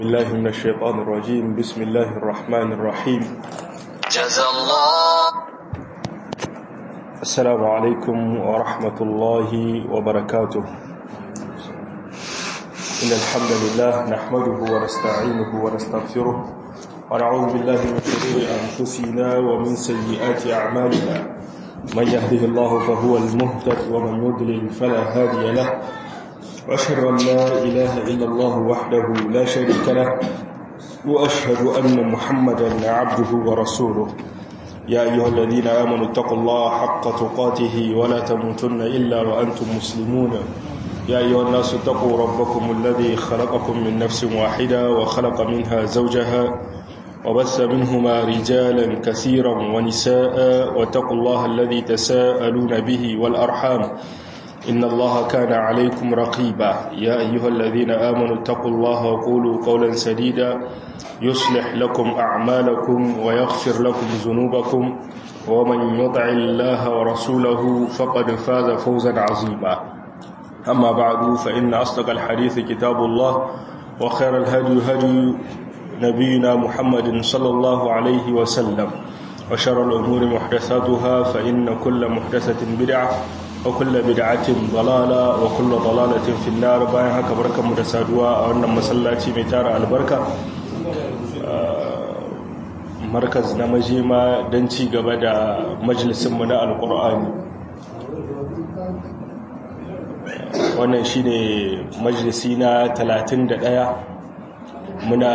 الله من الشيطان الرجيم بسم الله الرحمن الرحيم جزى الله السلام عليكم ورحمة الله وبركاته إن الحمد لله نحمده ونستعينه ونستغفره ونعوذ بالله من شرور أنفسنا ومن سيئات أعمالنا من يهده الله فهو المهتد ومن يضلل فلا هادي له وأشهد أن لا إله إلا الله وحده لا شريك له وأشهد أن محمدا عبده ورسوله يا أيها الذين آمنوا اتقوا الله حق تقاته ولا تموتن إلا وأنتم مسلمون يا أيها الناس اتقوا ربكم الذي خلقكم من نفس واحدة وخلق منها زوجها وبث منهما رجالا كثيرا ونساء واتقوا الله الذي تساءلون به والأرحام إن الله كان عليكم رقيبا يا أيها الذين آمنوا اتقوا الله وقولوا قولا سديدا يصلح لكم أعمالكم ويغفر لكم ذنوبكم ومن يطع الله ورسوله فقد فاز فوزا عظيما أما بعد فإن أصدق الحديث كتاب الله وخير الهدي هدي نبينا محمد صلى الله عليه وسلم وشر الأمور محدثاتها فإن كل محدثة بدعة وكل بدعة ضلالة وكل ضلالة في النار باين haka barkanmu da saduwa a wannan masallaci mai tara albarka markaz na majima don ci gaba da majalisinmu na alkur'ani wannan shine majalisi na 31 muna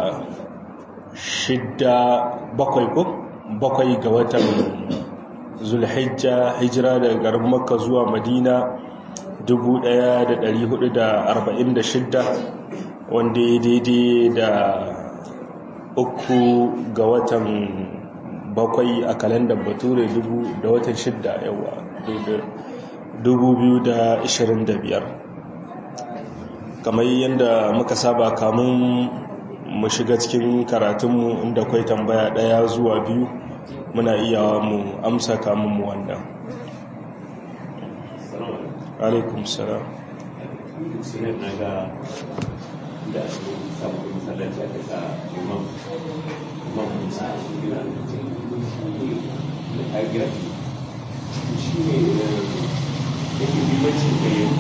shidda bakwai ko bakwai ga watan zulhijja hijira daga garin makka zuwa madina 1446 wanda ya daidai da uku ga watan bakwai a kalandar bature da watan shidda yawa 2025 kamar yadda muka saba kamun mu shiga cikin karatunmu inda kwai tambaya daya zuwa biyu muna iya mu amsa kamun mu wannan alaikum salam sunan na ga da samun masallaci aka sa imam imam musa a gina da kagira shi ne yake bimbancin da ya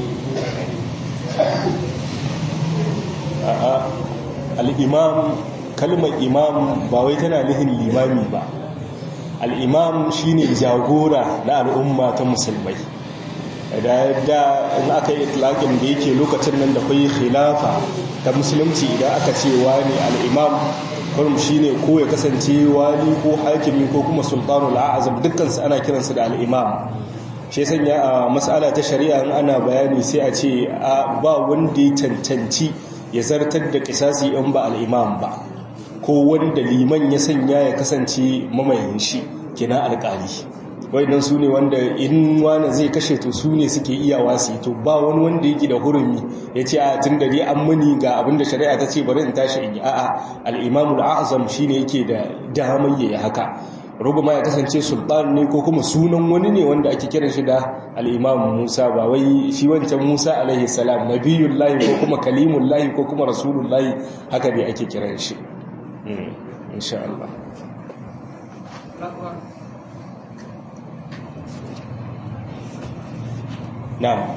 a'a al'imam kalmar imam ba wai tana nihin limami ba al'imam shi ne jagora na al'umma ta musulmai da yadda in aka yi itlaƙin da yake lokacin nan da kwai khilafa ta musulunci idan aka ce wani al'imam kurum shi ne ko ya kasance wali ko hakimi ko kuma sultanul a'azam dukkansu ana kiransu da al'imam shi sanya a matsala ta shari'a in ana bayani sai a ce ba wanda ya cancanci ya zartar da kisasi in ba al'imam ba ko wanda liman ya sanya ya kasance mamayin shi kina alƙali wa'idan su ne wanda in wani zai kashe to su ne suke iya wasi to ba wani wanda yake da hurumi ya ce a tun da dai an muni ga abinda shari'a ta ce bari in tashi in yi a'a al'imamul azam shi ne yake da damar yayi haka rubama ya kasance sultan ne ko kuma sunan wani ne wanda ake kiran shi da al'imam musa ba wai shi wancan musa alaihi salam nabiyun lahi ko kuma kalimun lahi ko kuma rasulun lahi haka ne ake kiran shi insha Allah na'am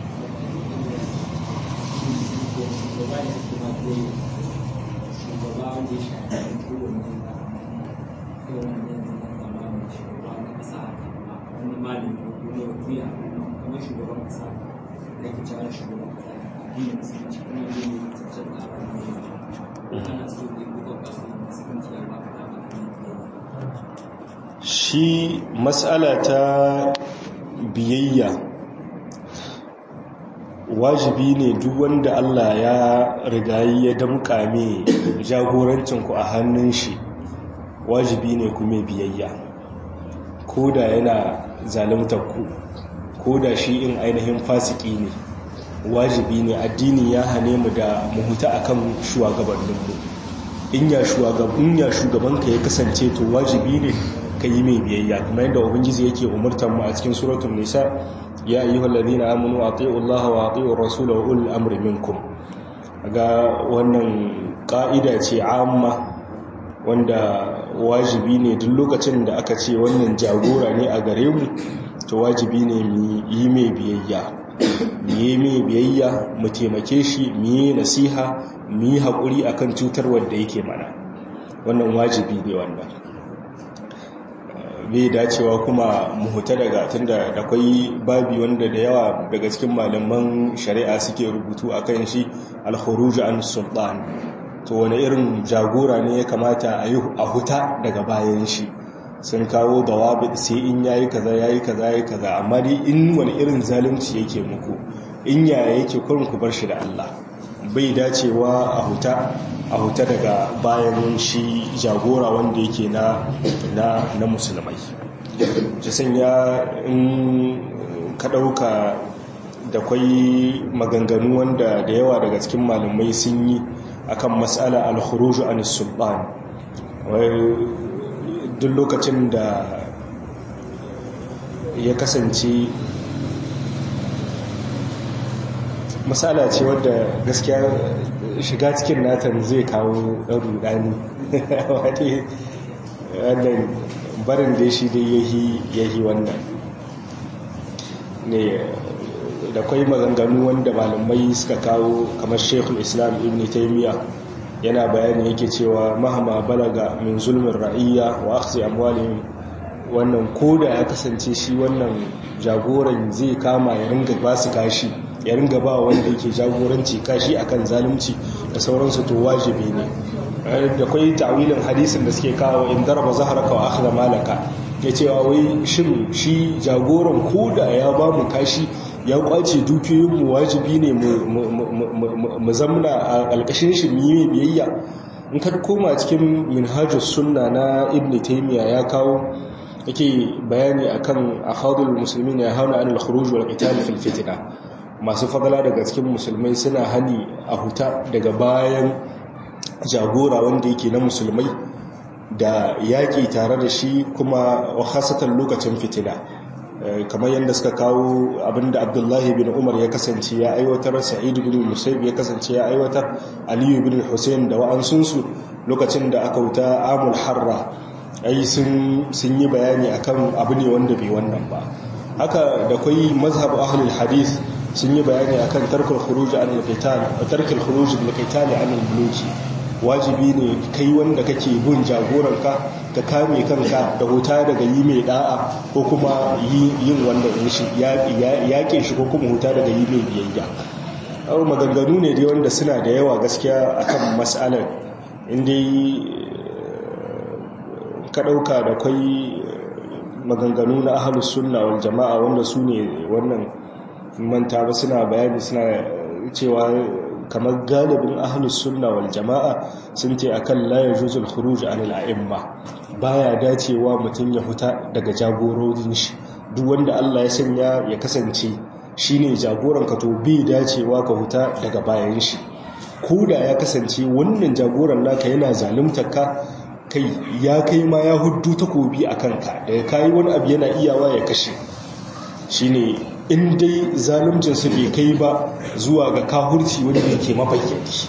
shi matsala ta biyayya wajibi ne duk wanda Allah ya rigayi ya damƙa mai jagorancinku a hannun shi wajibi ne kuma biyayya ko da yana zalimtarku ko da shi in ainihin fasiki ne wajibi ne addini ya hane mu da muhuta akan shugabanninmu in ya shugabanka ya kasance to wajibi ne ka yi mai biyayya kuma yadda ubangiji yake umurtar mu a cikin suratul nisa ya ayyuhal ladina amanu atiiu allaha wa atiiu ar-rasula wa ulul amri minkum ga wannan ƙa'ida ce amma wanda wajibi ne duk lokacin da aka ce wannan jagora ne a gare mu to wajibi ne mu yi mai biyayya mu yi mai biyayya mu taimake shi mu yi nasiha mu yi haƙuri akan cutar wanda yake mana wannan wajibi ne wannan bai dacewa kuma mu huta daga tunda da kwai babi wanda da yawa daga cikin malaman shari'a suke rubutu akan shi al-khuruj an sultan to wani irin jagora ne ya kamata a yi a huta daga bayan shi sun kawo dawabi sai in yayi kaza yayi kaza yayi kaza amma dai in wani irin zalunci yake muku in yaya yake kurin ku bar shi da Allah bai dacewa a huta a huta daga bayan shi jagora wanda yake na na na musulmai ji sanya in ka dauka da kwai maganganu wanda da yawa daga cikin malamai sun yi akan matsala al-khuruj an sultan duk lokacin da ya kasance matsala ce wadda gaskiya shiga cikin natan zai kawo ɗan rudani wannan barin da shi dai yahi wannan ne da kwai maganganu wanda malamai suka kawo kamar shekul islam ibn taimiyya yana bayani yake cewa mahama balaga min zulmin ra'iyya wa akhzi amwalihim wannan koda ya kasance shi wannan jagoran zai kama ya ringa ba su kashi ya ringa ba wanda yake jagoranci kashi akan zalunci da sauransu to wajibi ne da kwai ta'wilin hadisin da suke kawo in daraba zaharaka wa akhdha malaka ya cewa wai shin shi jagoran koda ya ba mu kashi ya kwace dukiyoyinmu wajibi ne mu zamna a ƙalƙashin shi mu yi biyayya in ka koma cikin minhajus sunna na ibn taymiya ya kawo yake bayani akan akhadul muslimin ya hauna anil khuruj wal qital fil fitna masu fadala daga cikin musulmai suna hani a huta daga bayan jagora wanda yake na musulmai da yaƙi tare da shi kuma khasatan lokacin fitina kamar yadda suka kawo abinda abdullahi bin umar ya kasance ya aiwatar sa'idu bin musaib ya kasance ya aiwatar aliyu bin hussein da wa'ansunsu lokacin da aka wuta amul harra ai sun yi bayani akan abu ne wanda bai wannan ba haka da kwai mazhab ahlul hadith sun yi bayani akan tarkul khuruj an al-qital tarkul khuruj bil-qital an al-buluki wajibi ne kai wanda kake bin jagoranka ka kame kanka da huta daga yi mai da'a ko kuma yin wanda shi yaƙe shi ko kuma huta daga yi mai biyayya abu maganganu ne dai wanda suna da yawa gaskiya akan matsalar inda ka ɗauka da kwai maganganu na ahalus sunna wal jama'a wanda su ne wannan manta ba suna bayani suna cewa kamar galibin ahlus sunna wal jama'a sun ce akan la yajuzul khuruj anil a'imma baya dacewa mutum ya huta daga jagororin shi duk wanda Allah ya sanya ya kasance shine jagoran ka to bai dacewa ka huta daga bayan shi koda ya kasance wannan jagoran naka yana zaluntar ka kai ya kai ma ya huddu takobi akan ka daga kai wani abu yana iyawa ya kashe shine in dai zaluncinsu bai kai ba zuwa ga kahurci wanda yake mabayyani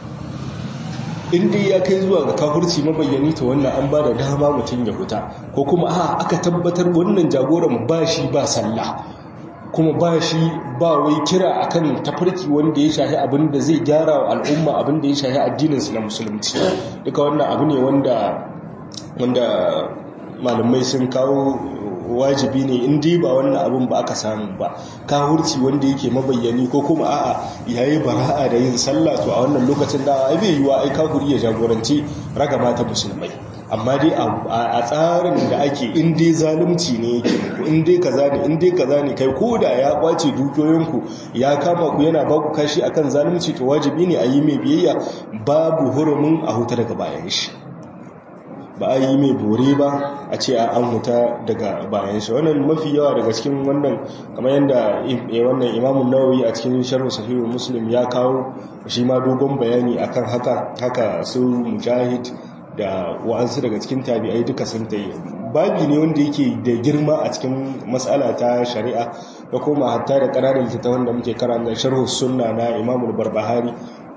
in dai ya kai zuwa ga kahurci mabayyani ta wannan an ba da dama mutum ya huta ko kuma a aka tabbatar wannan jagoran ba shi ba sallah kuma ba shi ba wai kira akan tafarki wanda ya shahi abin da zai gyara wa al'umma abin da ya shahi addininsu na musulunci duka wannan abu ne wanda malamai sun kawo wajibi ne in dai ba wannan abin ba aka samu ba kahurci wanda yake mabayyani ko kuma a'a yayi bara'a da yin sallah to a wannan lokacin da ai bai yiwa ai kahuri ya jagoranci ragama ta musulmai amma dai a tsarin da ake in dai zalunci ne yake muku in dai kaza ne in dai kaza ne kai koda ya kwace dukiyoyinku ya kama ku yana ba ku kashi akan zalunci to wajibi ne a yi mai biyayya babu hurumin a huta daga bayan shi ba a yi mai bore ba a ce a an huta daga bayan shi wannan mafi yawa daga cikin wannan kamar yadda wannan imamun nawawi a cikin sharhu sahihu muslim ya kawo shi ma dogon bayani akan haka haka su mujahid da wa'ansu daga cikin tabi'ai duka sun ta yi babi ne wanda yake da girma a cikin matsala ta shari'a da kuma hatta da ƙananan littattafan da muke karanta sharhu sunna na imamul barbahari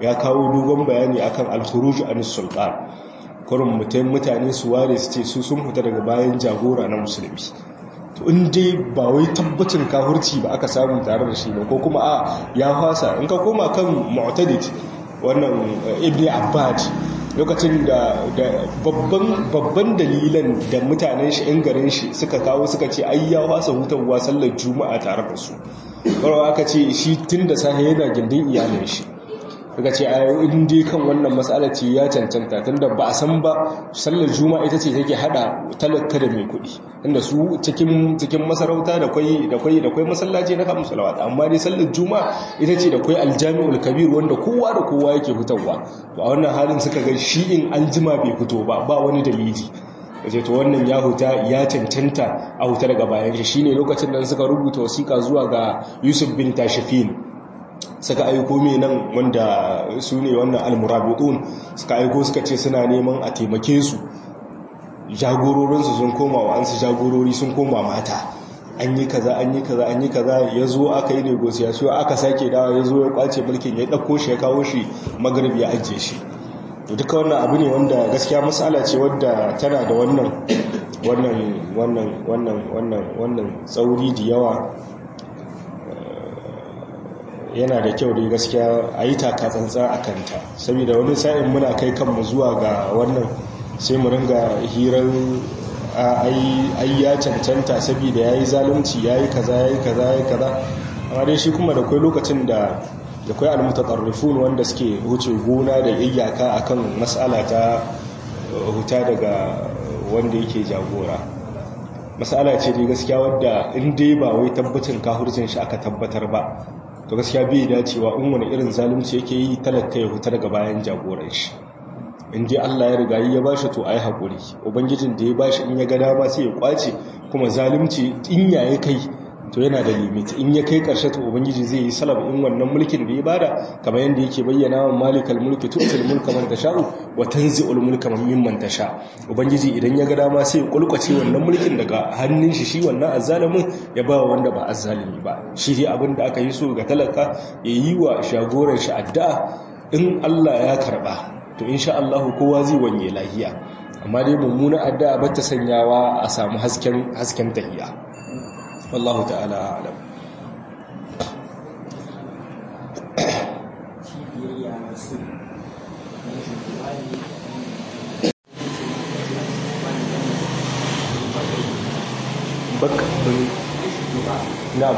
ya kawo dogon bayani akan al-khuruj an sultan kurin mutum mutane su ware su ce su sun fita daga bayan jagora na musulmi to in dai ba wai tabbacin kahurci ba aka samu tare da shi ba ko kuma a ya fasa in ka koma kan mu'tadid wannan ibn abbad lokacin da babban dalilan da mutanen shi in garin shi suka kawo suka ce ai ya fasa hutarwa sallar juma'a tare da su kawai aka ce shi tun da safe yana gindin iyalin shi daga ce a in dai kan wannan matsala ce ya cancanta tunda ba a san ba sallar juma'a ita ce take hada talaka da mai kuɗi inda su cikin cikin masarauta da kwai da kwai da kwai masallaci na kamun salawat amma dai sallar juma'a ita ce da kwai aljami'ul kabir wanda kowa da kowa yake fitowa to a wannan halin suka ga shi in aljima bai fito ba ba wani dalili wace to wannan ya huta ya cancanta a huta daga bayan shi shine lokacin da suka rubuta wasiƙa zuwa ga Yusuf bin Tashfin suka aiko mai nan wanda su ne wannan almurabitun suka aiko suka ce suna neman a taimake su jagororinsu sun koma wa an su jagorori sun koma mata an yi kaza an yi kaza an yi kaza ya zo aka yi negosiyasiyo aka sake dawa ya zo ya kwace mulkin ya ɗauko shi ya kawo shi magarib ya ajiye shi to duka wannan abu ne wanda gaskiya matsala ce wadda tana da wannan wannan wannan wannan wannan wannan tsauri da yawa yana da kyau dai gaskiya a yi takatsantsa a kanta saboda wani sa'in muna kai kanmu zuwa ga wannan sai mu ringa hirar ai ya cancanta saboda ya yi zalunci ya yi kaza ya yi kaza ya yi kaza amma dai shi kuma da kwai lokacin da da kwai almutatarrifun wanda suke wuce gona da iyaka akan matsala ta huta daga wanda yake jagora matsala ce dai gaskiya wadda in dai ba wai tabbacin kahurcin shi aka tabbatar ba to gaskiya bai dacewa in wani irin zalunci yake yi talaka ya huta daga bayan jagoran shi in dai Allah ya riga ya bashi to ayi hakuri ubangijin da ya bashi in ya ga dama sai ya kwace kuma zalunci in ya kai to yana da limit in ya kai karshe to ubangiji zai yi salab in wannan mulkin da ya bada kamar yadda yake bayyana wa malikal mulki tu'til mulka man tasha'u wa tanzi'ul mulka mimman tasha ubangiji idan ya ga dama sai ya kulkuce wannan mulkin daga hannun shi shi wannan azzalimin ya ba wanda ba azzalimi ba shi dai abin da aka yi so ga talaka ya yi wa shagoran shi addu'a in Allah ya karba to insha Allah kowa zai wanye lahiya amma dai mummuna addu'a ba ta sanyawa a samu hasken hasken tahiya wallahu ta'ala a'lam baka na'am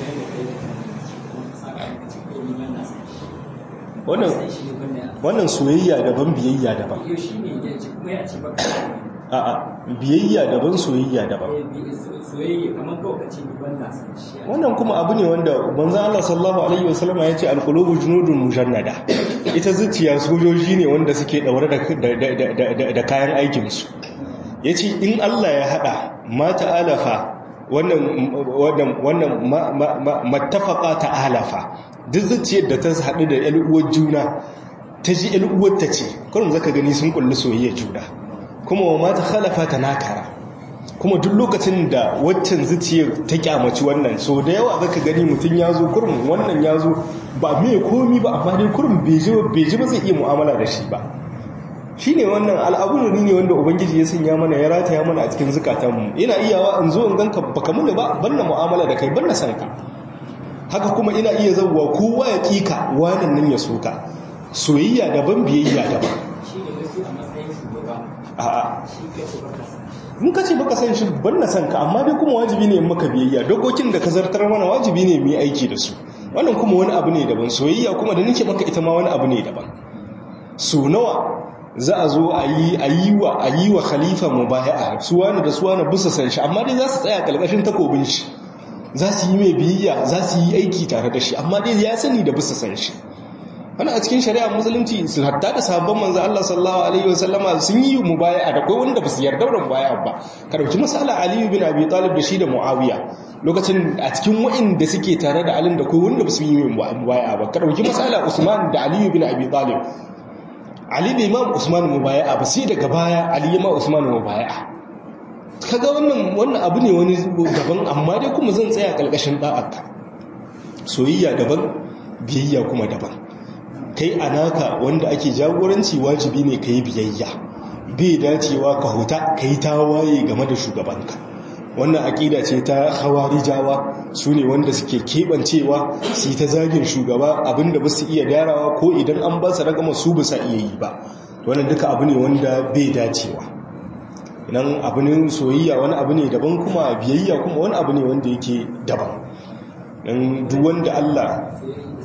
wannan wannan soyayya daban biyayya daban a'a biyayya daban soyayya daban wannan kuma abu ne wanda manzo Allah sallallahu alaihi wasallam ya ce alqulubu junudun mujannada ita zuciya sojoji ne wanda suke daure da da kayan aikin su yace in Allah ya hada mata alafa wannan wannan wannan mattafaqa ta alafa duk zuciyar da ta haɗu da uwar juna ta ji uwar ta ce kullum zaka gani sun kulli soyayya juna kuma wa mata khalafa ta nakara kuma duk lokacin da waccan zuciyar ta kyamaci wannan so da yawa zaka gani mutum ya zo kurum wannan ya zo ba mai komi ba amma dai kurum bai ji ba zai iya mu'amala da shi ba shi ne wannan al'abunani ne wanda ubangiji ya sanya mana ya rataya mana a cikin zukatanmu ina iyawa in zo in ganka baka muni ba banna mu'amala da kai banna san ka haka kuma ina iya zauwa kowa ya kika wannan nan ya soka soyayya daban biyayya daban a'a in ka ce baka san shi banna san ka amma dai kuma wajibi ne maka biyayya dokokin da ka zartar mana wajibi ne mu yi aiki da su wannan kuma wani abu ne daban soyayya kuma da nake maka ita ma wani abu ne daban so nawa za a zo a yi wa a yi wa khalifa mubaya'a su wani da su wani bisa san shi amma dai za su tsaya kalkashin takobin shi za su yi mai biyayya za su yi aiki tare da shi amma dai ya sani da bisa san shi wani a cikin shari'a musulunci su hatta da sabon manzo Allah sallallahu alaihi wasallama sun yi mubaya'a da kai wanda ba su yarda da mubaya'a ba ka dauki misala Ali bin Abi Talib da shi da Muawiya lokacin a cikin wa'inda suke tare da Ali da kai wanda ba su yi mubaya'a ba ka dauki misala Usman da Ali bin Abi Talib Ali bai ma Usman mubaya'a ba sai daga baya Ali ya ma Usman mubaya'a kaga wannan wannan abu ne wani daban amma dai kuma zan tsaya kalkashin da'arka soyayya daban biyayya kuma daban ka kai anaka wanda ake jagoranci wajibi ne ka yi biyayya bai dacewa ka huta ka yi tawaye game da shugabanka wannan aƙida ce ta hawarijawa su ne wanda suke keɓancewa su yi ta zagin shugaba abinda ba su iya gyarawa ko idan an ba su ragama su ba sa iya yi ba wannan duka abu ne wanda bai dacewa idan abu ne soyayya wani abu ne daban kuma biyayya kuma wani abu ne wanda yake daban don duk wanda Allah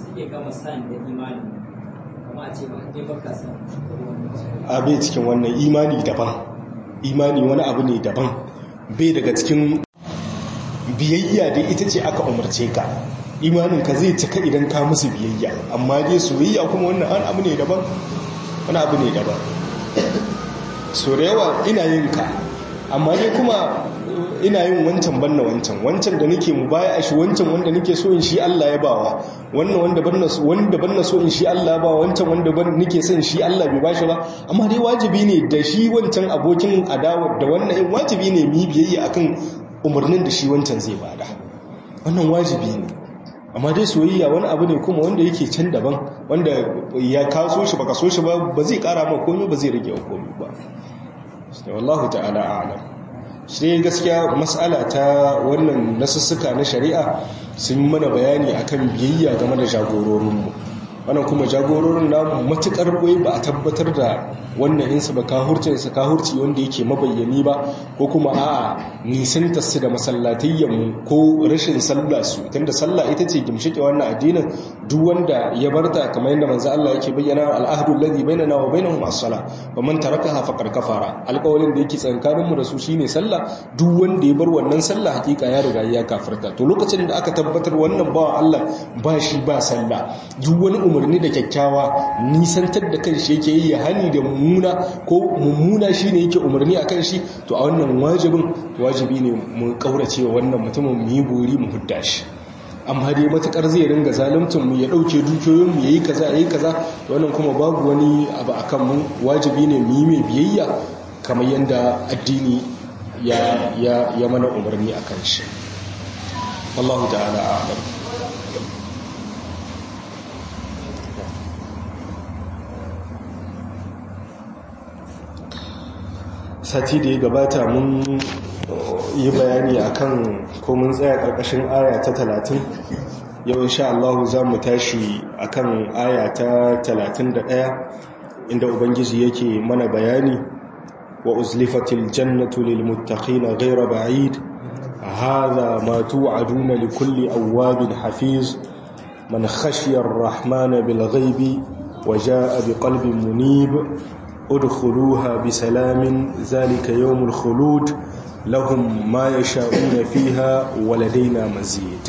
a bai cikin wannan imani daban imani wani abu ne daban bai daga cikin biyayya da ita ce aka umarce ka imanin ka zai cika idan ka musu biyayya amma dai soyayya kuma wannan an abu ne daban wani abu ne daban so da yawa ina yin ka amma dai kuma ina yin wancan banna wancan wancan da nake mu baya a shi wancan wanda nake so in shi Allah ya bawa wannan wanda banna so wanda banna so in shi Allah ya bawa wancan wanda ban nake son shi Allah bai bashi ba amma dai wajibi ne da shi wancan abokin adawa da wannan in wajibi ne mu biyayya akan umarnin da shi wancan zai bada wannan wajibi ne amma dai soyayya wani abu ne kuma wanda yake can daban wanda ya kaso shi baka so shi ba ba zai kara ma komai ba zai rage komai ba wallahu ta'ala a'lam shi gaskiya mas'ala ta wannan nasussuka na shari'a sun mana bayani akan biyayya game da jagororinmu wannan kuma jagororin namu matukar wai ba a tabbatar da wannan insa ba kahurcinsa kahurci wanda yake mabayyani ba ko kuma a nisanta su da masallatayyanmu ko rashin sallah su tunda sallah ita ce gimshike wannan addinin duk wanda ya barta kamar yadda manzo Allah yake bayyana al'ahdu alladhi bainana wa bainahum as-salah wa man tarakaha faqad kafara alƙawarin da yake tsakaninmu da su shine sallah duk wanda ya bar wannan sallah hakika ya riga ya kafirta to lokacin da aka tabbatar wannan bawa Allah ba shi ba sallah duk wani umarni da kyakkyawa nisantar da kanshi yake yi hani da mummuna ko mummuna shine yake umarni akan shi to a wannan wajibin wajibi ne mu kaurace wa wannan mutumin mu yi buri mu hudda shi amma dai matakar zai ringa zaluntun mu ya dauke dukiyoyin mu yayi kaza yayi kaza wannan kuma babu wani abu akan mu wajibi ne mu yi mai biyayya kamar yanda addini ya ya ya mana umarni akan shi Allah ta'ala a'lam sati da ya gabata mun yi bayani akan ko mun tsaya ƙarƙashin aya ta talatin yau insha Allah za mu tashi akan aya ta talatin da ɗaya inda ubangiji yake mana bayani wa uzlifatil jannatu lil muttaqina ghayra ba'id hadha ma tu'aduna li kulli awwabin hafiz man khashiya ar-rahmana bil ghaibi wa jaa bi qalbin munib ادخلوها بسلام ذلك يوم الخلود لهم ما يشاءون فيها ولدينا مزيد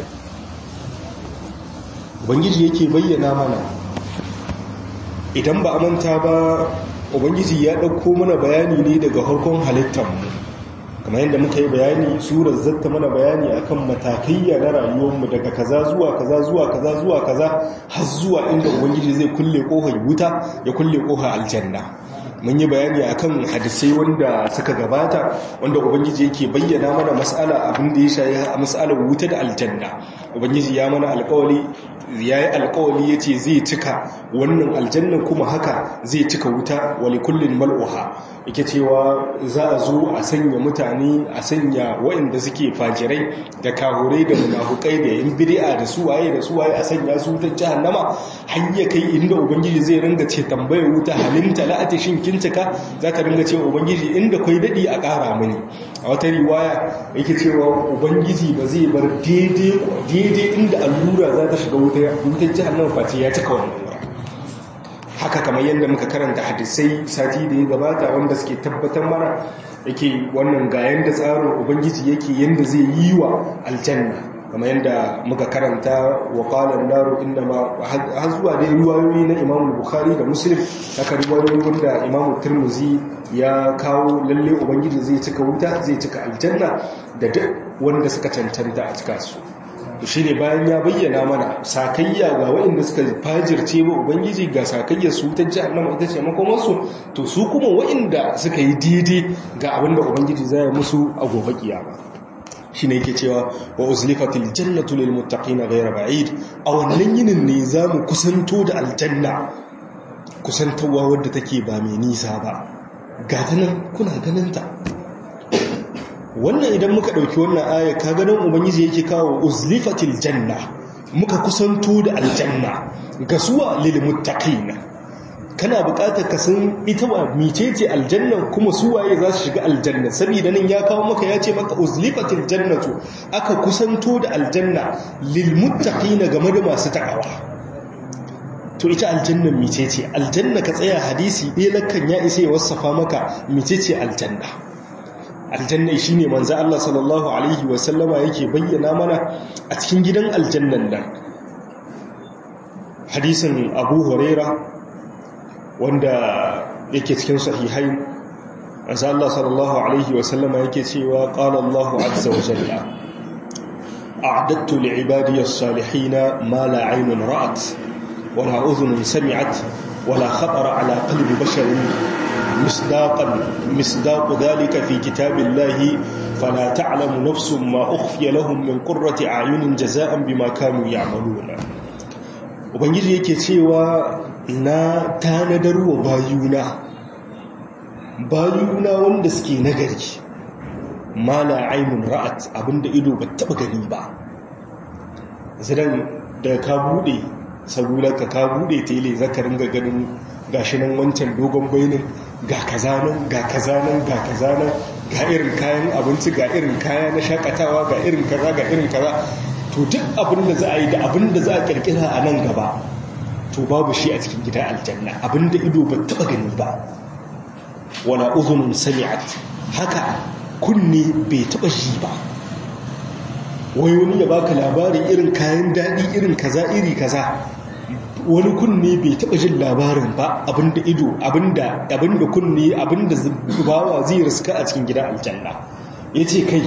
ubangiji yake bayyana mana idan ba a manta ba ubangiji ya ɗauko mana bayani ne daga harkon halittarmu kamar yadda muka yi bayani surar zata mana bayani akan matakaiya na rayuwarmu daga kaza zuwa kaza zuwa kaza zuwa kaza har zuwa inda ubangiji zai kulle ƙofar wuta ya kulle ƙofar aljanna mun yi bayani akan hadisai wanda suka gabata wanda ubangiji yake bayyana mana mas'ala abin da ya shayi a mas'alar wuta da aljanna ubangiji ya mana alƙawari ya yi alƙawari ya ce zai cika wannan aljannan kuma haka zai cika wuta wali kullum mal'uha yake cewa za a zo a sanya mutane a sanya waɗanda suke fajirai da kahurai da munafukai da yin bid'a da suwaye da suwaye a sanya su wutar jahannama har ya kai inda ubangiji zai ringa ce tambayar wuta halinta la'ati shin kincika za ta ringa cewa ubangiji inda kwai daɗi a ƙara mini a wata riwaya yake cewa ubangiji ba zai bar daidai inda allura za ta shiga wutar jahannama face ya cika wannan wura haka kamar yadda muka karanta hadisai sati da ya gabata wanda suke tabbatar mana yake wannan ga yadda tsarin ubangiji yake yadda zai yi wa aljanna kamar yadda muka karanta wa qalan naru innama har zuwa dai riwayoyi na Imam Bukhari da Muslim haka riwayoyi wanda Imam Tirmidhi ya kawo lalle ubangiji zai cika wuta zai cika aljanna da duk wanda suka cancanta a cika su shi ne bayan ya bayyana mana sakayya ga waɗanda suka fajirce wa ubangiji ga sakayyar su ta jahannama ita ce makomarsu to su kuma waɗanda suka yi daidai ga abin da ubangiji zai musu a gobe kiyama shi ne yake cewa wa uzlifatil jannatu lil muttaqina ghayra ba'id a wannan yinin ne zamu kusanto da aljanna kusantarwa wadda take ba mai nisa ba ga ta nan kuna ganinta wannan idan muka ɗauki wannan aya ka ganin ubangiji yake kawo uzlifatil janna muka kusanto da aljanna ga suwa lil muttaqin kana buƙatar ka san ita wa micece aljanna kuma suwaye za su shiga aljanna saboda nan ya kawo maka ya ce maka uzlifatil jannatu aka kusanto da aljanna lil muttaqin game da masu takawa to ita aljanna micece aljanna ka tsaya hadisi ɗaya lakan ya isa ya wasafa maka micece aljanna aljanna shine manzo Allah sallallahu alaihi wasallama yake bayyana mana a cikin gidan aljannan nan hadisin Abu Huraira wanda yake cikin sahihain manzo Allah sallallahu alaihi wasallama yake cewa qala Allahu azza wa jalla a'adtu li'ibadiy as-salihin ma la 'aynun ra'at wa la udhunun sami'at wa la khatara 'ala qalbi basharin مصداقا مصداق ذلك في كتاب الله فلا تعلم نفس ما أخفي لهم من قرة أعين جزاء بما كانوا يعملون ubangiji yake cewa na tanadar wa bayuna bayuna wanda suke nagari mala ainun ra'at abinda ido ba taba gani ba zidan da ka bude sabularka ka bude tele zaka ringa ganin gashi nan wancan dogon bainin ga kaza nan ga kaza nan ga kaza nan ga irin kayan abinci ga irin kaya na shakatawa ga irin kaza ga irin kaza to duk abin da za a yi da abin da za a kirkira a nan gaba to babu shi a cikin gidan aljanna abin da ido ba taba gani ba wala uzunun sami'at haka kunne bai taba shi ba wai wani ya baka labarin irin kayan daɗi irin kaza iri kaza wani kunne bai taɓa jin labarin ba abinda ido abinda abinda kunne abinda bawa zai riska a cikin gidan aljanna yace kai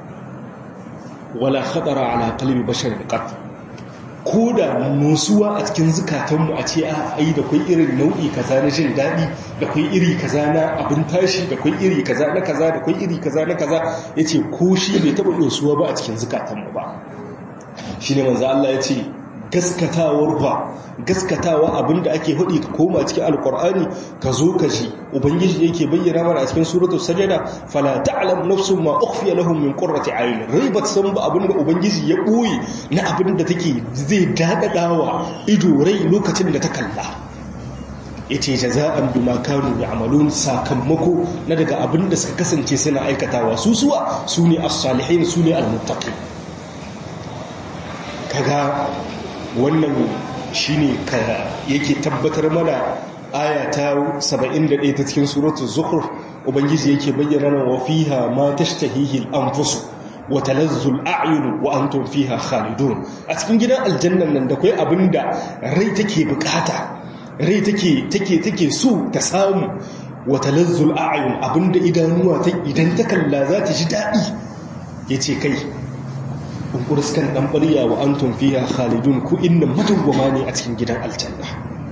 wala khatara ala qalbi bashar qat ko da musuwa a cikin zukatanmu a ce a ai da kai irin nau'i kaza na jin daɗi da kai iri kaza na abin tashi da kai iri kaza na kaza da kai iri kaza na kaza yace ko shi bai taɓa musuwa ba a cikin zukatanmu ba shine manzo Allah yace gaskatawar ba gaskatawa abinda ake hudi ka koma cikin alkur'ani ka zo ka ji ubangiji yake bayyana mana a cikin suratul sajada fala ta'lam nafsun ma ukhfiya lahum min qurrati ayun ribat san ba abinda ubangiji ya boye na abinda take zai dadadawa ido rai lokacin da ta kalla yace jaza'an bima kanu ya'malun sakamako na daga abinda suka kasance suna aikatawa su suwa sune as-salihin sune al-muttaqin kaga wannan shi ne yake tabbatar mana aya ta 71 ta cikin suratul zukhruf ubangiji yake bayyana nan wa fiha ma tashtahihi al-anfus wa talazzu al-a'yun wa antum fiha khalidun a cikin gidan aljannan nan da kai abinda rai take bukata rai take take take so ta samu wa talazzu al-a'yun abinda idanuwa ta idan ta kalla za ta ji dadi yace kai kunkuriskan dan bariya wa antum fiha khalidun ku inna madawwama ne a cikin gidan aljanna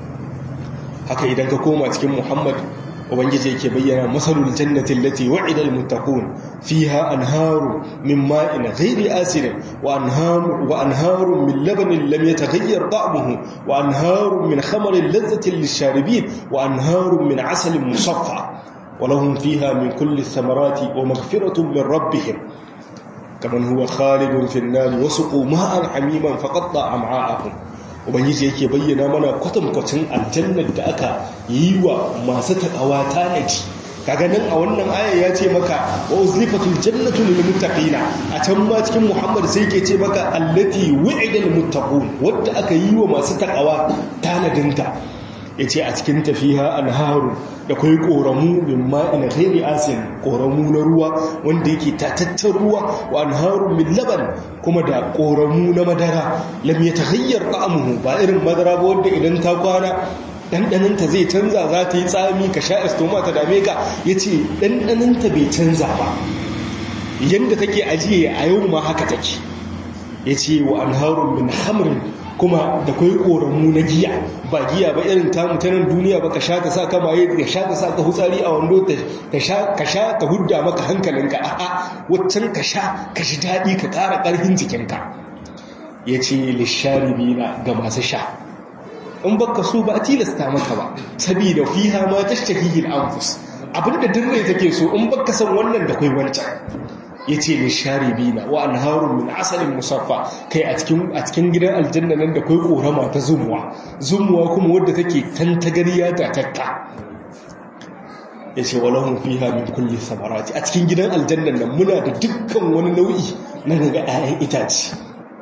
haka idan ka koma cikin muhammad ubangiji yake bayyana masalul jannati allati wa'ida almuttaqun fiha anharu min ma'in ghairi asirin wa anharu wa anharu min labanin lam yataghayyar ta'muhu wa anharu min khamarin ladhatin lisharibin wa anharu min asalin musaffa ولهم فيها من كل الثمرات ومغفرة من ربهم كمن هو خالد في النار وسقوا ماء حميما فقطع امعاءهم ubangiji yake bayyana mana kwatankwacin aljannar da aka yi wa masu takawa tanaji kaga nan a wannan aya ya ce maka wa uzlifatul jannatu lil muttaqina a can ma cikin muhammad sai yake ce maka allati wu'ida lil muttaqun wanda aka yi wa masu takawa tanadinta yace a cikin tafiha anharu da kai koramu min ma'in ghairi asin koramu na ruwa wanda yake tatattar ruwa wa anharu min laban kuma da koramu na madara lam yataghayyar ta'amuhu ba irin madara ba wanda idan ta kwana ɗanɗaninta zai canza za ta yi tsami ka sha estoma ta dame ka ya ce ɗanɗaninta bai canza ba yadda take ajiye a yau ma haka take ya ce wa an harun min hamrin kuma da kwai ƙoramu na giya ba giya ba irin tamu ta nan duniya ba ka sha ta sa ka maye ka sha ta sa ka hutsari a wando ka sha ta hudda maka hankalinka a'a waccan ka sha ka shi daɗi ka ƙara ƙarfin jikinka ya ce lisharibina ga masu sha in baka so ba a tilasta maka ba saboda fiha ma tashtahihi al-anfus abinda dirre take so in baka san wannan da kai wancan yace ni sharibina wa anharun min asalin musaffa kai a cikin a cikin gidan aljanna nan da kai korama ta zumuwa zumuwa kuma wadda take tantagariya ta takka yace walahum fiha min kulli samarati a cikin gidan aljanna nan muna da dukkan wani nau'i na daga 'ya'yan itace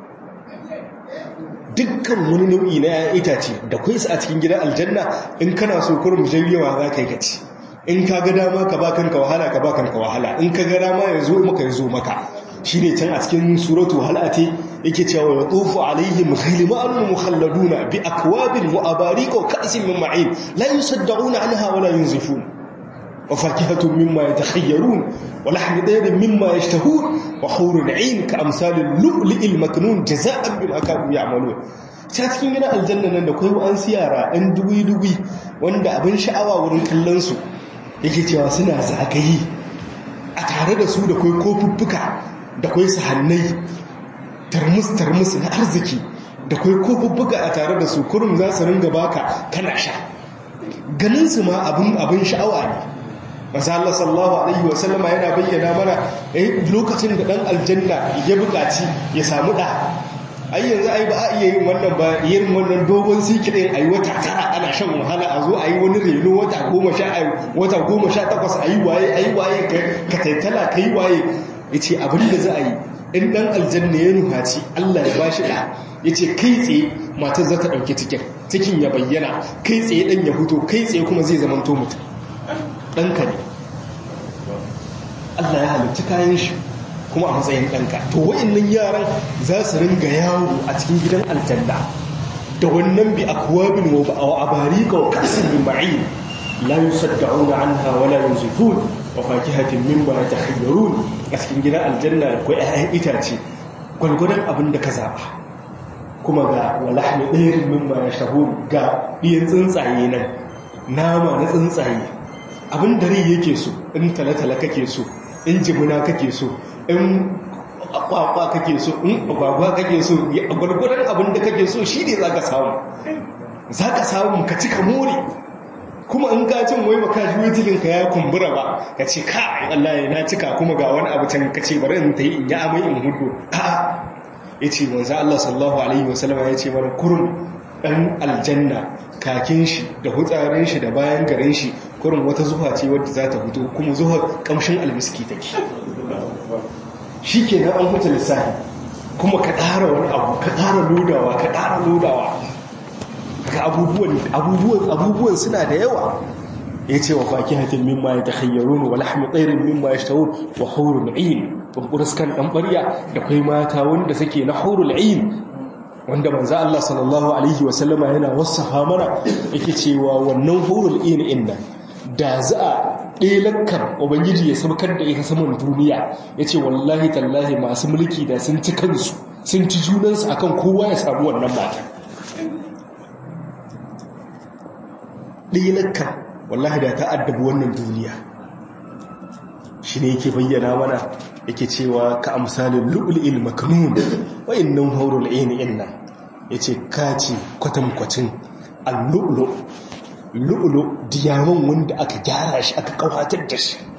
dukkan wani nau'i na 'ya'yan itace da kai su a cikin gidan aljanna in kana so kurum jayyawa za ka yi gaci in ka ga dama ka ba kanka wahala ka ba kanka wahala in ka ga dama ya zo maka ya zo maka shi ne can a cikin suratu halate yake cewa ya tsofu alaihim ghilmanun mukhalladuna bi akwabin wa abariqa wa ka'sin min ma'in la yusaddauna anha wa la yunzifun wa fakihatun mimma yatakhayyarun wa lahmi dayrin mimma yashtahun wa hurun 'ain ka amsalil lu'li'il maknun jazaa'an bima kanu ya'malun ta cikin gidan aljanna nan da kai an siyara ɗan dubi-dubi wanda abin sha'awa wurin kallon su yake cewa suna zagaye a tare da su da kwai kofuffuka da kwai sahannai tarmus-tarmus na arziki da kwai kofuffuka a tare da su kurum za su ringa baka kana sha ganinsu ma abin sha'awa ne masu Allah sallallahu Alaihi wasallama yana bayyana mana lokacin da ɗan aljanna ya buƙaci ya samu ɗa ai yanzu ai ba a iya yin wannan ba yin wannan dogon sikirin ai wata tara ana shan wahala a zo ayi wani reno wata goma sha wata goma sha takwas ayi waye ayi waye ka taitala ka yi waye ya ce abin da za a yi in dan aljanna ya nuhaci allah ya bashi da ya ce kai tsaye matar za ta ɗauki cikin cikin ya bayyana kai tsaye ɗan ya huto kai tsaye kuma zai zamanto mutum ɗanka ne allah ya halitta kayan shi kuma a matsayin ɗanka to wa'annan yaran za su ringa yawo a cikin gidan aljanna da wannan bi akwabin wa abarika wa kasin min ma'in la yusaddauna anha wa la yunzifun wa fakihatin mimma yatakhayyarun a cikin gidan aljanna ko ƴaƴan itace gwalgwadon abin da ka zaba kuma ga walahmi ɗairin mimma yashahun ga ɗiyan tsuntsaye nan nama na tsuntsaye abin da rai yake so in talatala kake so in jimina kake so in kwakwa kake so in agwagwa kake so a gwargwadon abin da kake so shi ne za ka samu za ka samu ka cika more kuma in ka cin wai baka shi wutilinka ya kumbura ba ka ce ka Allah na cika kuma ga wani abu can ka ce bari in ta yi in yi amai in hudu a ya ce manzo Allah sallallahu alaihi wasallama ya ce mana kurum ɗan aljanna kakin shi da hutsarin shi da bayan garin shi kurum wata zuwa ce wadda za ta fito kuma zuwa kamshin almiski take shi ke nan an huta lissafi kuma ka ƙara wani abu ka ƙara lodawa ka ƙara lodawa ga abubuwan suna da yawa ya ce wa faki hatin mimma ya takhayyarun wa lahmi tsairin mimma ya shtawun wa haurul ayin bamburaskan ɗan ɓarya da kai mata wanda suke na haurul ayin wanda manzo Allah sallallahu alaihi wasallama yana wasafa mana yake cewa wannan haurul ayin inna da za a ɗelakkar ubangiji ya saukar da ita saman duniya ya ce wallahi tallahi masu mulki da sun ci kansu sun ci junansu akan kowa ya samu wannan mata ɗelakkar wallahi da ta addabi wannan duniya shi ne yake bayyana mana yake cewa ka amsalin lu'ul'il makanun wa'in nan haurul aini inna ya ce kaci kwatankwacin al-lu'lu' lu'ulu diyaman wanda aka gyara shi aka kawatar da shi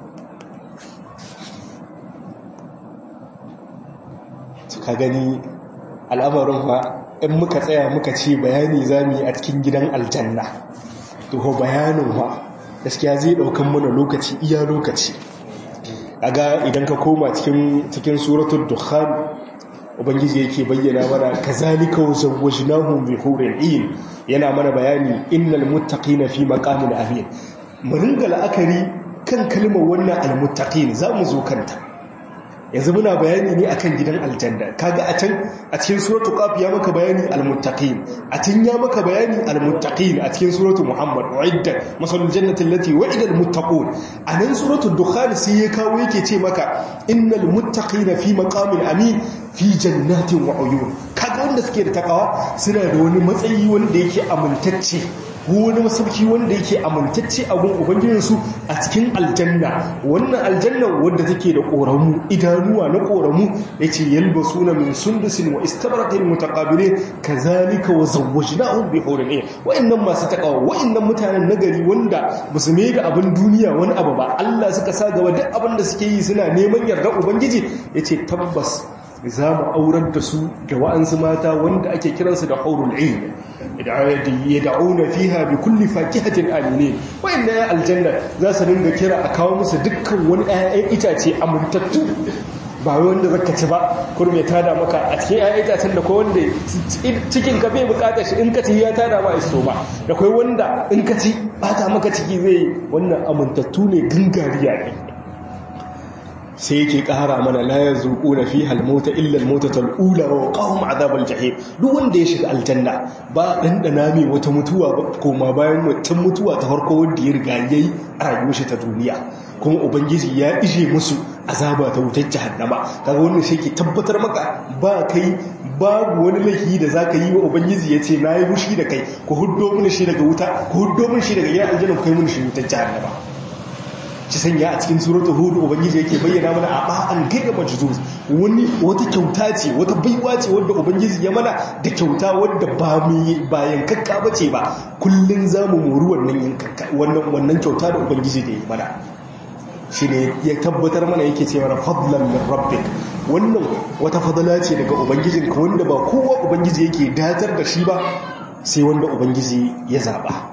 ka gani al'amarin ba in muka tsaya muka ce bayani za mu yi a cikin gidan aljanna to ho bayanin ba gaskiya zai daukan mana lokaci iya lokaci aga idan ka koma cikin cikin suratul dukhan ubangiji yake bayyana mana kazalika wazawwajnahum bi hurin ayn yana mana bayani innal muttaqina fi maqamin amin mun ringa la'akari kan kalmar wannan almuttaqin zamu zo kanta yanzu muna bayani ne akan gidan aljanna kaga a can a cikin suratul qaf ya maka bayani almuttaqin a can ya maka bayani almuttaqin a cikin suratul muhammad uiddat masalul jannati allati wa'ida almuttaqun anan suratul dukhan sai ya kawo yake ce maka innal muttaqina fi maqamin amin fi jannatin wa uyun kaga wanda suke da takawa suna da wani matsayi wanda yake amintacce ko wani masauki wanda yake amintacce a gun ubangijinsu a cikin aljanna wannan aljanna wadda take da koramu idanuwa na koramu yace yalbasuna min sundusin wa istabratin mutaqabilin kazalika wa zawwajnahum bi hurin ayn wa'annan masu takawa wa'annan mutanen nagari wanda basu mai da abin duniya wani abu ba Allah suka sa gaba duk abin da suke yi suna neman yarda ubangiji yace tabbas za mu aurar da su da wa'ansu mata wanda ake kiransu da haurul ayn yad'una fiha bi kulli fakihatin aminin wa'inda ya aljanna za su dinga kira a kawo musu dukkan wani ƴaƴan itace amintattu ba wanda zaka ci ba kurme tada maka a cikin ƴaƴan itacen da ko wanda cikin ka bai bukatar shi in ka ci ya tada ba iso ba da kai wanda in ka ci bata maka ciki zai wannan amintattu ne gangariya ne sai yake ƙara mana la ya zuƙo na fi halmota illal mota tal'ula wa ƙahun azabar jahim duk wanda ya shiga aljanna ba ɗanɗana mai wata mutuwa ba koma bayan wancan mutuwa ta farko wanda ya riga ya yi a rayuwar shi ta duniya kuma ubangiji ya ishe musu azaba ta wutar jahannama kaga wannan shi ke tabbatar maka ba kai babu wani laifi da za ka yi wa ubangiji ya ce na yi mushi da kai ku huddo mini shi daga wuta ku huddo mini shi daga gidan aljanna ku kai mini shi wutar jahannama ci sanya a cikin suratul hud ubangiji yake bayyana mana a ba'an gaira majzuz wani wata kyauta ce wata baiwa ce wanda ubangiji ya mana da kyauta wanda ba mu bayan kakka bace ba kullun zamu mori wannan yankakka wannan wannan kyauta da ubangiji da ya mana shine ya tabbatar mana yake ce mana fadlan min rabbik wannan wata fadala ce daga ubangijinka wanda ba kowa ubangiji yake datar da shi ba sai wanda ubangiji ya zaba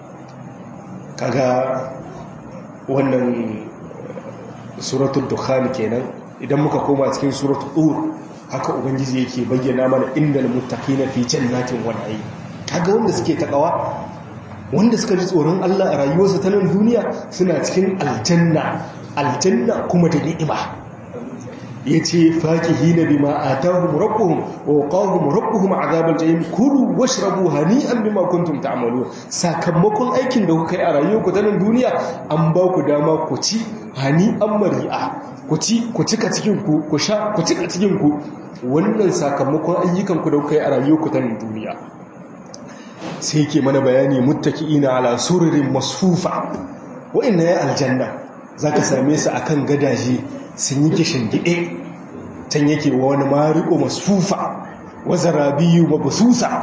kaga wannan suratul dukhan kenan idan muka koma cikin suratul tur haka ubangiji yake bayyana mana innal muttaqina fi jannatin wa na'im kaga wanda suke takawa wanda suka ji tsoron Allah a rayuwarsa ta nan duniya suna cikin aljanna aljanna kuma da ni'ima yace fakihina bima atahum rabbuhum wa qahum rabbuhum azabal jahim kulu washrabu hani'an bima kuntum ta'malun sakamakon aikin da kuka yi a rayuwarku ta nan duniya an ba ku dama ku ci hani'an mari'a ku ci ku cika cikin ku ku sha ku cika cikin ku wannan sakamakon ayyukan ku da kuka yi a rayuwarku ta nan duniya sai yake mana bayani muttaki'ina ala sururin masfufa wa'inna ya aljanna zaka same su akan gadaje sun yi kishin gide can yake wa wani mariko masfufa wa zarabiyu mabsusa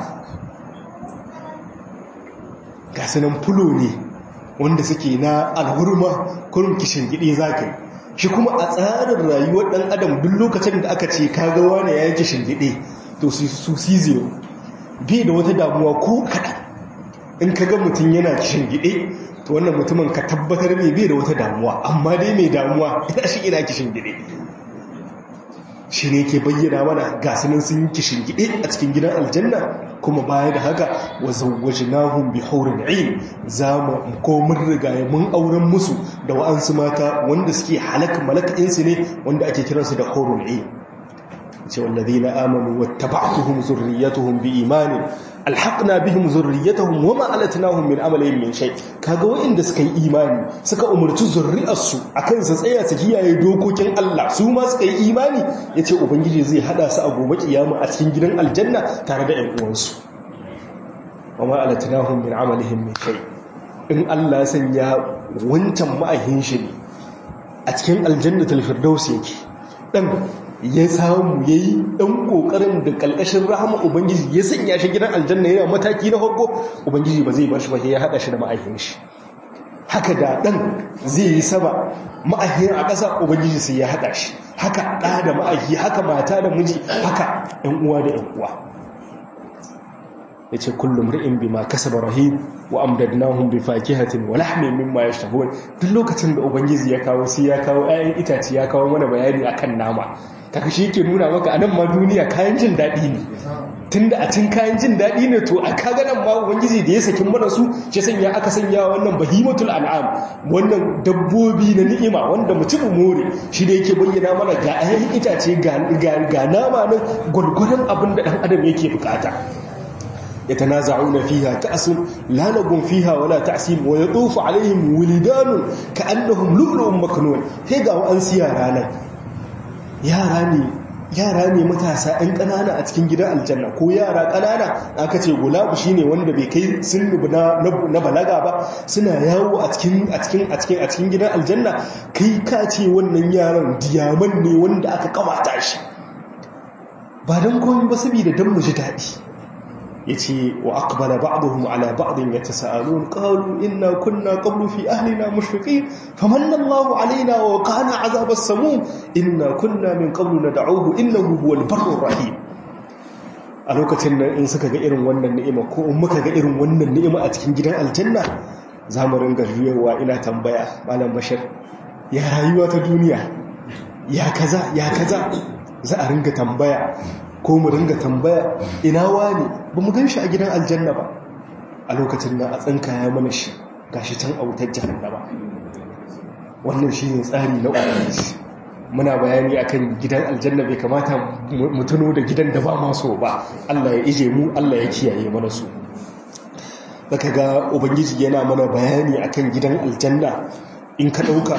ga sunan fulo ne wanda suke na alhurma kurin kishin gide zaka shi kuma a tsarin rayuwar dan adam duk lokacin da aka ce kaga wani ya yi kishin gide to su siziyo bai da wata damuwa ko kaɗan in ka ga mutum yana kishin gide to wannan mutumin ka tabbatar mai bai da wata damuwa amma dai mai damuwa ina shi ina kishin gide shi ne ke bayyana mana gasunan sun yi kishin gide a cikin gidan aljanna kuma baya da haka wa zawwajnahum bi haurin ain za mu ko mun riga mun auren musu da wa'ansu mata wanda suke halaka malakainsu ne wanda ake kiransu da haurin ain ce wallazina amanu wattaba'tuhum zurriyyatuhum biimanin alhaqna bihim zurriyyatuhum wama alatnahum min amalihim min shay kaga wanda suka yi imani suka umurci zurriyarsu akan su tsaya su kiyaye dokokin Allah su ma suka yi imani yace ubangiji zai hada su a gobe kiyama a cikin gidan aljanna tare da ƴan uwansu wama alatnahum min amalihim min shay in Allah sanya wancan ma'ahin shi a cikin aljannatul firdaus yake dan ya samu ya yi ɗan ƙoƙarin da ƙalƙashin rahama ubangiji ya sanya shi gidan aljanna yana mataki na farko ubangiji ba zai bar shi ba ya haɗa shi da ma'aikin shi haka da ɗan zai yi saba ma'aikin a ƙasa ubangiji sai ya haɗa shi haka ɗa da ma'aiki haka mata da miji haka ‘yan uwa da ‘yan uwa ya ce kullum ri'in bi ma kasaba rahim wa amdadnahum bi fakihatin wa lahmin mimma yashtahun duk lokacin da ubangiji ya kawo sai ya kawo ayan itace ya kawo mana bayani akan nama kaga shi yake nuna maka anan ma duniya kayan jin dadi ne tunda a cin kayan jin dadi ne to a kaga nan ma ubangiji da ya sakin mana su shi sanya aka sanya wannan bahimatul an'am wannan dabbobi na ni'ima wanda mutum more shi da yake bayyana mana ga ayan itace ga ga nama nan gurgurdan abin da dan adam yake bukata يتنازعون فيها كأس لا لغم فيها ولا تعسيم ويطوف عليهم ولدان كأنهم لؤلؤ مكنون هيغا وأن سيارانا ياراني yara ne matasa ɗan ƙanana a cikin gidan aljanna ko yara ƙanana aka ce gulabu shine wanda bai kai sun na balaga ba suna yawo a cikin a cikin a cikin a cikin gidan aljanna kai ka ce wannan yaran diyaman ne wanda aka kawata shi ba dan komai ba saboda dan mu ji daɗi yace wa aqbala ba'dhum ala ba'din yatasaalun qalu inna kunna qablu fi ahlina mushfiqin famanna Allahu alaina wa qana 'azab as-samum inna kunna min qablu nad'uhu innahu huwal barrur rahim a lokacin nan in suka ga irin wannan ni'ima ko in muka ga irin wannan ni'ima a cikin gidan aljanna za mu ringa juyowa ina tambaya malam bashir ya rayuwa ta duniya ya kaza ya kaza za a ringa tambaya ko mu ringa tambaya ina wani ba mu gan shi a gidan aljanna ba a lokacin nan a tsanka ya mana shi gashi can a wutar jahannama wannan shi ne tsari na ubangiji muna bayani akan gidan aljanna bai kamata mu tuno da gidan da ba maso ba Allah ya ije mu Allah ya kiyaye mana su zaka ga ubangiji yana mana bayani akan gidan aljanna in ka dauka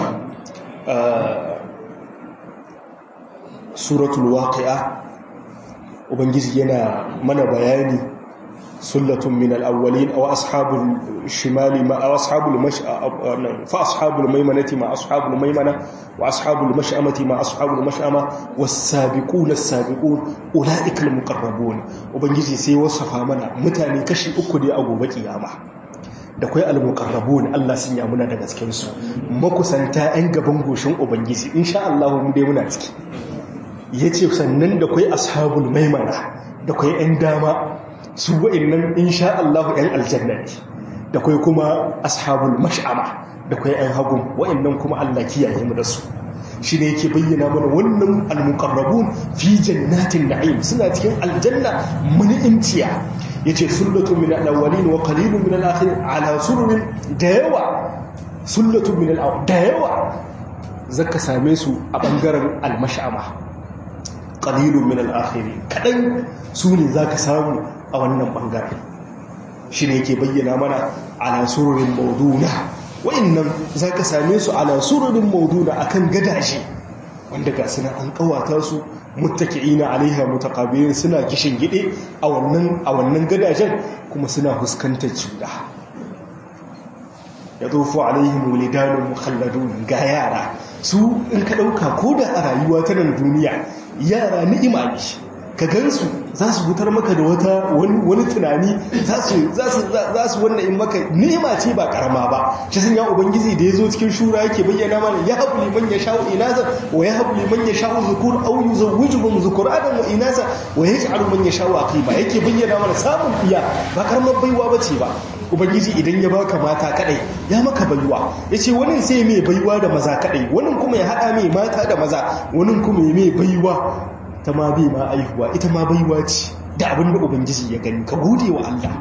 suratul waqi'a ubangiji yana mana bayani sullatun min al-awwalin aw ashabul shimali ma aw ashabul mash'a fa ashabul maymanati ma ashabul maymana wa ashabul mash'amati ma ashabul mash'ama was-sabiquna as-sabiqun ulaika al-muqarrabun ubangiji sai wasafa mana mutane kashi uku ne a gobe kiyama da kai al-muqarrabun Allah sun ya muna daga cikin su makusanta ɗan gaban goshin ubangiji insha Allah mu dai muna ciki ya ce sannan da kwai ashabul maimana da kwai 'yan dama su wa'innan insha Allah 'yan aljanna ne da kwai kuma ashabul mash'ama da kwai 'yan hagun wa'innan kuma Allah kiyaye mu da su shi ne yake bayyana mana wannan almuqarrabun fi jannatin na'im suna cikin aljanna muni'imciya yace sullatun min al-awwalin wa qalilun min al-akhirin ala sururin da yawa sullatun min al da yawa zaka same su a bangaren al-mash'ama qalilun min al-akhirin kadan su ne zaka samu a wannan bangaren shi ne yake bayyana mana ala sururin mawduna wa'annan zaka same su ala sururin mawduna akan gadaje wanda ga suna an kawata su muttaki'ina alaiha mutaqabilin suna kishin gide a wannan a wannan gadajen kuma suna fuskantar juna yadufu alaihim walidanun mukhalladun ga yara su in ka dauka koda a rayuwa ta nan duniya yara ni'ima ne ka gansu za su fitar maka da wata wani tunani za su wannan in maka ni'ima ce ba karama ba shi sun ya ubangiji da ya zo cikin shura yake bayyana mana ya haɓu liman ya sha'u inasa wa ya haɓu liman ya sha'u zukur au yi zawujuhum zukur adam wa inasa wa ya sha'u man ya sha'u aqiba yake bayyana mana samun iya ba karamar baiwa ba ce ba ubangiji idan ya baka mata kadai ya maka baiwa yace wani sai mai baiwa da maza kadai wani kuma ya hada mai mata da maza wani kuma ya mai baiwa ta ma bai ma aihuwa ita ma baiwa ce da abin da ubangiji ya gani ka gode wa Allah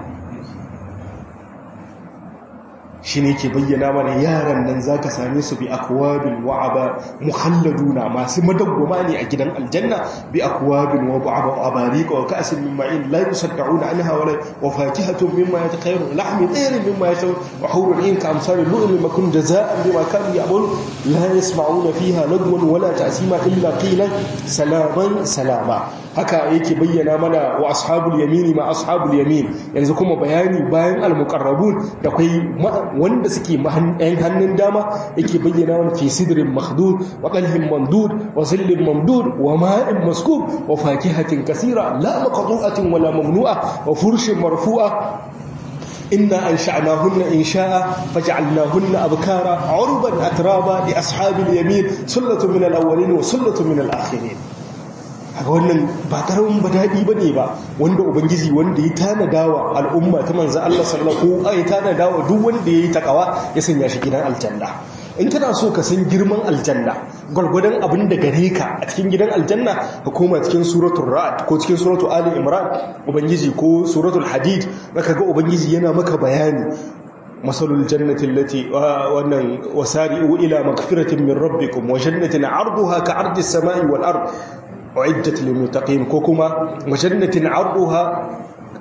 shi ne ke bayyana mana yaran nan za ka same su bi akwabin wa'aba muhalladuna masu madawwama ne a gidan aljanna bi akwabin wa ba'aba abarika wa ka'asin min ma'in la yusaddauna anha wa wa fakihatun mimma yatakhayyarun lahmi tayrin mimma yashaw wa hurun in ka amsal lu'mi makun jazaa'an bima kanu ya'malun la yasma'una fiha lagwan wala ta'sima illa qilan salaman salama haka yake bayyana mana wa ashabul yamini ma ashabul yamin yanzu kuma bayani bayan al-muqarrabun da kai wanda suke yan hannun dama yake bayyana wani fi sidrin makhdud wa qalhin mamdud wa zillin mamdud wa ma'in maskub wa fakihatin kasira la maqtu'atin wala mamnu'a wa furshin marfu'a inna ansha'nahunna insha'a faj'alnahunna abkara 'urban atraba li ashabil yamin sullatun min al-awwalin wa sullatun min al-akhirin haka wannan ba karamin ba daɗi ba ne ba wanda ubangiji wanda ya tanada wa al'umma ta manzan Allah sallallahu alaihi ya tanada wa duk wanda ya yi takawa ya sanya shi gidan aljanna in kana so ka san girman aljanna gwargwadon abin da gare ka a cikin gidan aljanna ka koma cikin suratul ra'd ko cikin suratul ali imran ubangiji ko suratul hadid zaka ga ubangiji yana maka bayani مثل الجنة التي وأن وسارئوا إلى مغفرة من ربكم وجنة عرضها كعرض السماء والأرض أعدت للمتقين كوكما وجنة عرضها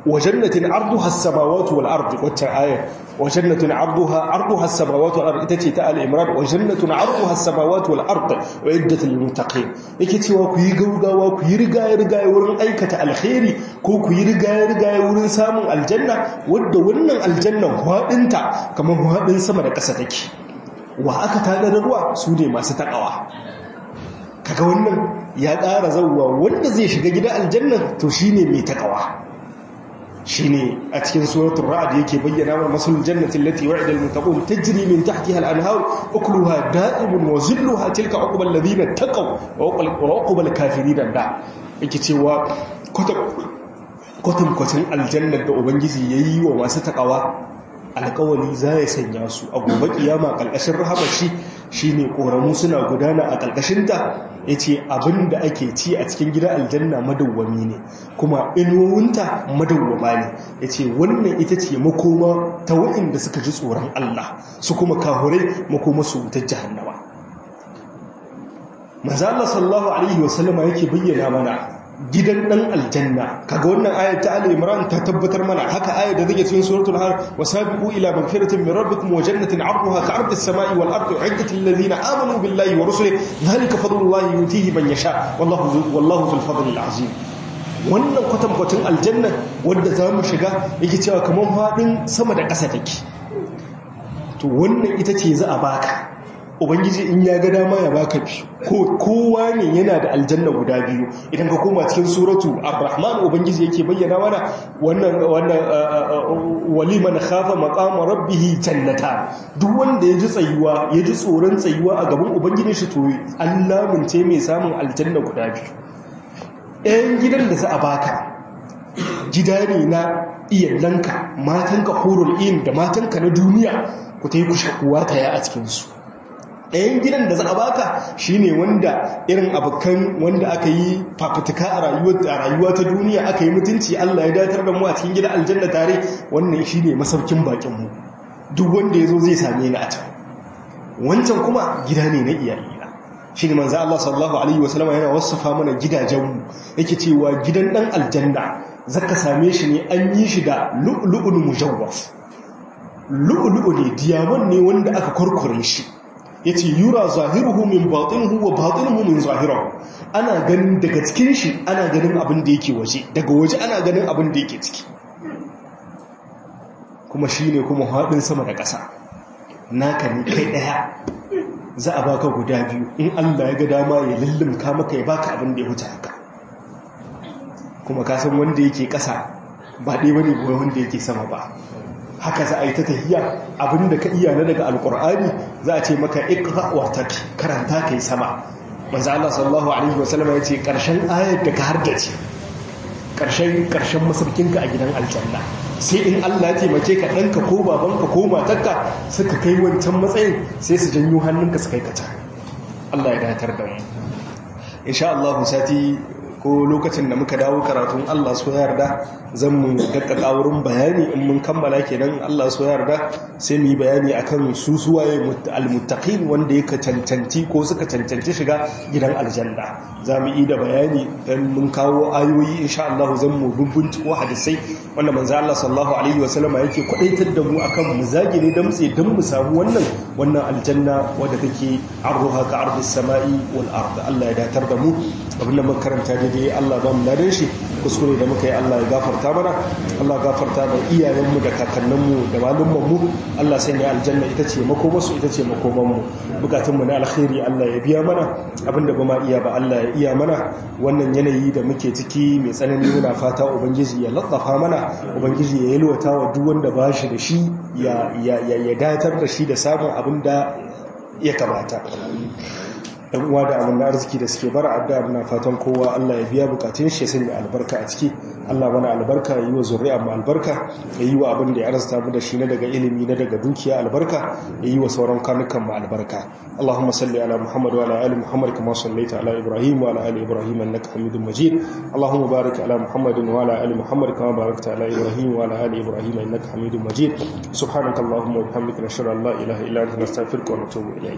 wa jannatin arduha as-samawati wal ardi wacce aya wa jannatin arduha arduha as-samawati wal ardi ita ce ta al-imran wa jannatin arduha as-samawati wal ardi wa iddat lil muttaqin yake cewa ku yi gaugawa ku yi rigaye rigaye wurin aikata alkhairi ko ku yi rigaye rigaye wurin samun aljanna wadda wannan aljannan hwadinta kamar hwadin sama da ƙasa take wa aka tada da ruwa su ne masu takawa kaga wannan ya ƙara zauwa wanda zai shiga gida aljanna to shine mai takawa shine a cikin suratul ra'd yake bayyana wa masul jannati allati wa'ida al-muttaqun tajri min tahtiha al-anhar ukluha da'imun wa zilluha tilka uqbal ladina taqaw wa uqbal kafirin da yake cewa kwatan kwatan aljannar da ubangiji yayi wa masu takawa alkawali za ya sanya su a gobe kiyama ƙarƙashin rahamashi shine ƙoramu suna gudana a ƙarƙashinta ya ce abin da ake ci a cikin gida aljanna madawwami ne kuma inuwunta madawwama ne ya ce wannan ita ce makoma ta waɗanda suka ji tsoron Allah su kuma kahurai makoma su wutar jahannama maza Allah sallallahu alaihi wasallama yake bayyana mana gidan dan aljanna kaga wannan ayat ta Ali Imran ta tabbatar mana haka ayat da take cikin suratul har wasabiqu ila magfiratin min rabbikum wa jannatin 'arduha ka'ardi as-sama'i wal ardi 'iddat lil ladina amanu billahi wa rusulihi dhalika fadlullahi yutihi man yasha wallahu wallahu dhul fadli al-'azim wannan kwatankwacin aljanna wanda za mu shiga yake cewa kamar faɗin sama da ƙasa take to wannan ita ce za a baka ubangiji in ya ga dama ya baka biyu ko kowa ne yana da aljanna guda biyu idan ka koma cikin suratu ar-rahman ubangiji yake bayyana mana wannan wannan waliman khafa maqama rabbih jannata duk wanda ya ji tsayuwa ya ji tsoron tsayuwa a gaban ubangijin shi to Allah mun ce mai samun aljanna guda biyu ɗayan gidan da za a baka gida ne na iyalanka matanka hurul in da matanka na duniya ku ta yi kushe kuwa ta ya a cikinsu ɗayan gidan da za a baka shine wanda irin abokan wanda aka yi fafutuka a rayuwa ta duniya aka yi mutunci Allah ya datar da mu a cikin gidan aljanna tare wannan shine masaukin bakinmu duk wanda ya zo zai same ni a can wancan kuma gida ne na iyali shi ne manzo Allah sallallahu alaihi wasallam yana wasafa mana gidajenmu yake cewa gidan dan aljanna zaka same shi ne an yi shi da lu'lu'un mujawwaf lu'lu'u ne diamond ne wanda aka kurkure shi yace yura zahiruhu min batinuhu wa batinuhu min zahirihi ana ganin daga cikin shi ana ganin abin da yake waje daga waje ana ganin abin da yake ciki kuma shine kuma hadin sama da ƙasa naka ne kai daya za a baka guda biyu in Allah ya ga dama ya lullumka maka ya baka abin da ya wuce haka kuma ka san wanda yake ƙasa ba ɗaya bane ba wanda yake sama ba haka za a yi ta tahiya abin da ka iya na daga alƙur'ani za a ce maka iqra wa taki karanta kai sama manzo Allah sallallahu alaihi wasallam ya ce ƙarshen ayar da ka hardace ƙarshen ƙarshen masarkinka a gidan aljanna sai in Allah ya taimake ka ɗanka ko babanka ko matarka suka kai wancan matsayin sai su janyo hannunka su kai kata Allah ya datar da mu insha Allah sati ko lokacin da muka dawo karatun Allah so yarda zan mu dakkaka wurin bayani in mun kammala kenan Allah so yarda sai mu yi bayani akan su suwaye almuttaqin wanda yake cancanci ko suka cancanci shiga gidan aljanna za mu yi da bayani dan mun kawo ayoyi insha Allah zan mu bubbunci ko hadisai wanda manzo Allah sallallahu alaihi wasallam yake kwadaitar da mu akan mu zage ne dan tsaye dan mu samu wannan wannan aljanna wadda take arruha ka ardis samai wal ard Allah ya datar da mu abinda muka karanta daidai Allah ba mu ladan shi kuskure da muka yi Allah ya gafarta mana Allah gafarta da iyayenmu da kakanninmu da malumanmu Allah sai ne aljanna ita ce makomarsu ita ce makomanmu bukatunmu na alkhairi Allah ya biya mana abinda ba ma iya ba Allah ya iya mana wannan yanayi da muke ciki mai tsanani muna fata ubangiji ya latsafa mana ubangiji ya yalwata wa duk wanda ba shi da shi ya ya datar da shi da samun abin da ya kamata yan uwa da abin arziki da suke bara addu'a muna fatan kowa Allah ya biya bukatun shi ya sanya albarka a ciki Allah mana albarka yi wa zuri'a mu albarka ya yi wa abin da ya arzuta mu da shi na daga ilimi na daga dukiya albarka ya yi wa sauran kanukan mu albarka Allahumma salli ala Muhammad wa ala ali Muhammad kama sallaita ala Ibrahim wa ala ali Ibrahim innaka Hamidum Majid Allahumma barik ala Muhammad wa ala ali Muhammad kama barakta ala Ibrahim wa ala ali Ibrahim innaka Hamidum Majid subhanakallahumma wa bihamdika nashhadu an la ilaha illa anta nastaghfiruka wa natubu ilayk